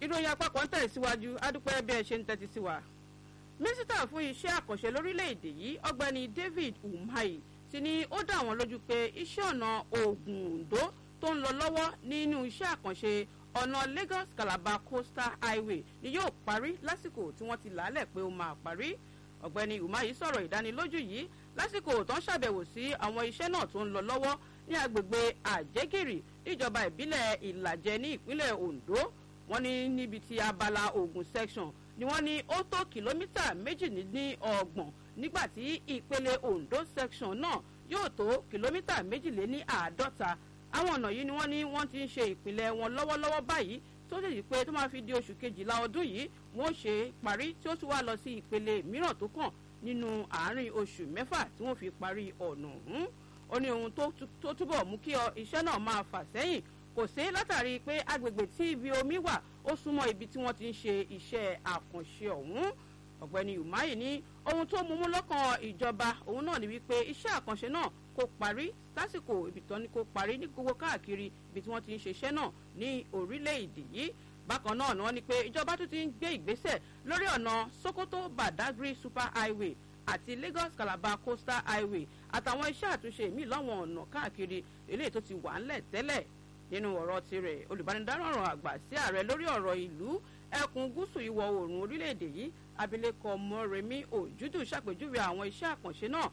ìròyìn àpapọ̀ ń tẹ̀síwájú adúpẹ́ bí ẹ ṣe ń tẹ́tí sí wa. mínísítà fún iṣẹ́ àkànṣe lórílẹ̀‐èdè yìí ọ̀gbẹ́ni david umahi ti ní ó dá wọn lójú pé iṣẹ́ ọ̀nà oògùn ondo tó ń lọ lọ́wọ́ nínú iṣẹ́ àkànṣe ọ̀nà lagos calabar coastal highway ni yóò parí lásìkò tí wọ́n ti làálẹ̀ pé ó máa parí ọ̀gbẹ́ni umahi sọ̀rọ̀ ìdánilójú yìí lásìkò tó ń ṣàbẹ̀wò sí àwọn iṣẹ́ náà tó ń lọ lọ́wọ́ ní agbègbè àjẹgìrì níjọba ìbílẹ̀ ìlàjẹ ní ìpínlẹ̀ ondo wọ́n ní níbi tí abala ogun section ni wọ́n ní ó tó kìlómítà méjìlélọ́gbọ̀n nígbà tí ìpele ondo section náà yóò tó kìlómítà méjìléní àádọ́ta àwọn ọ̀nà yìí ni wọ́n ní wọ́n ti ń ṣe ìpìlẹ̀ wọn lọ́wọ́lọ́wọ́ báyìí tó lè yí pé tó máa fi di oṣù kejìlá ọdún yìí wọ́n ṣe parí tí ó tún wá lọ sí ìpele mìíràn tó kàn nínú àárín oṣù mẹ́fà tí wọ́n fi parí ọ̀nà ọ̀hún ó ní ohun tó túbọ̀ mú kí iṣẹ́ náà máa fà sẹ́yìn kò sí látàrí pé agbègbè tí ibi omi wà ó súnmọ́ ibi tí wọ́n ti ń ṣe iṣẹ́ àkànṣe ọ̀hún ọ̀gbẹ́ni umahi ní ohun tó mú mú lọ́kàn ìjọba òun náà ni wípé iṣẹ́ àkànṣe náà kò parí lásìkò ibi tán ni kò parí ní gbogbo káàkiri ibi tí wọ́n ti ń ṣe iṣẹ́ náà ní orílẹ̀-èdè yìí bákan náà ni wọ́n ní pé ìjọba tún ti ń gbé ìgbésẹ̀ lórí ọ̀nà sokoto badagry super highway àti lagos calabar coastal highway àtàwọn iṣẹ́ àtúnṣe míì láwọn ọ̀nà káàkiri eléyìí tó ti wà ńlẹ̀ tẹ́lẹ̀ nínú ọ̀rọ̀ tirẹ̀ olùbánidámọ̀ràn àgbà sí ààrẹ lórí ọ̀rọ̀ ìlú ẹkùn gúúsù ìwọ̀ oòrùn orílẹ̀-èdè yìí abilékọ mọ́remí òjúdù ṣàpèjúwe àwọn iṣẹ́ àkànṣe náà